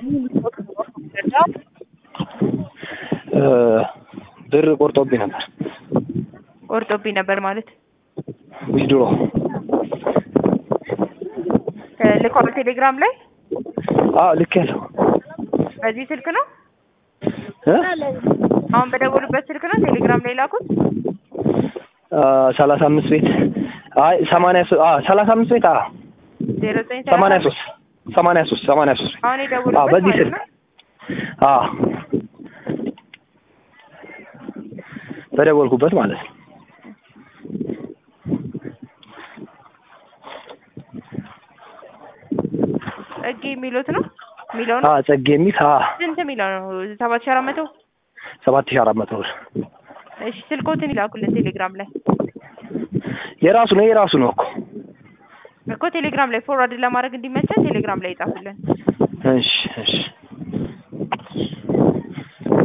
ብር ቆርጦብኝ ነበር። ቆርጦብኝ ነበር ማለት ዊዝድሮ ልኳል ቴሌግራም ላይ አዎ ልክ ያለው በዚህ ስልክ ነው አሁን በደወሉበት ስልክ ነው ቴሌግራም ላይ ላኩት ሰላሳ አምስት ቤት አይ ሰማንያ ሶስት ሰላሳ አምስት ቤት አዎ ዜሮ ዘጠኝ ሰማንያ ሶስት ሰማንያ ሶስት ሰማንያ ሶስት አሁን የደወሉበት አዎ በዚህ ማለት ስልክ ነው አዎ በደወልኩበት ማለት ነው። ጸጌ የሚሉት ነው የሚለው ነው አዎ ጸጌ የሚል አዎ ስንት የሚለው ነው ሰባት ሺህ አራት መቶ ሰባት ሺህ አራት መቶ ብር እሺ ስልኮትን ይላኩልን ቴሌግራም ላይ የራሱ ነው የራሱ ነው እኮ እኮ ቴሌግራም ላይ ፎርዋርድ ለማድረግ እንዲመቸን ቴሌግራም ላይ ይጻፉልን እሺ እሺ